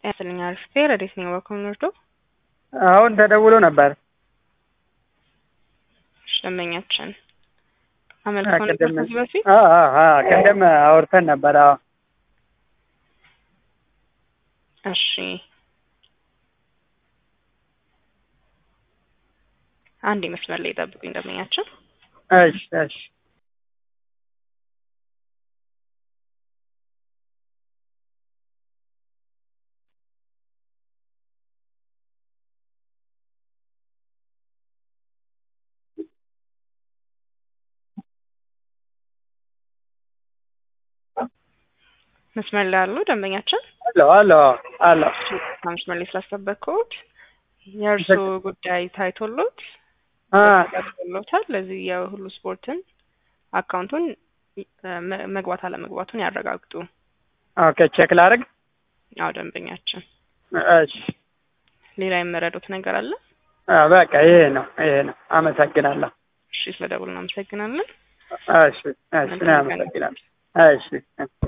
ያስልኛ አርፍቴ ረዴት ነኝ በኩል ወርዶ አሁን ተደውሎ ነበር። ደንበኛችን አመልክተው ነበር ከዚህ በፊት አዎ አዎ አዎ ቅድም አውርተን ነበር። አዎ እሺ አንድ መስመር ላይ ጠብቁኝ ደንበኛችን እሺ እሺ መስመር ላይ አሉ ደንበኛችን አሎ አሎ አሎ መስመር ላይ ስላስጠበቅኩት የእርሱ ጉዳይ ታይቶሎት ተጠቅሎታል። ለዚህ የሁሉ ስፖርትን አካውንቱን መግባት አለመግባቱን ያረጋግጡ። ኦኬ ቼክ ላድርግ። አዎ ደንበኛችን፣ እሺ ሌላ የምረዱት ነገር አለ? በቃ ይሄ ነው ይሄ ነው። አመሰግናለሁ። እሺ ስለደውል እናመሰግናለን። እሺ እሺ፣ አመሰግናለሁ። እሺ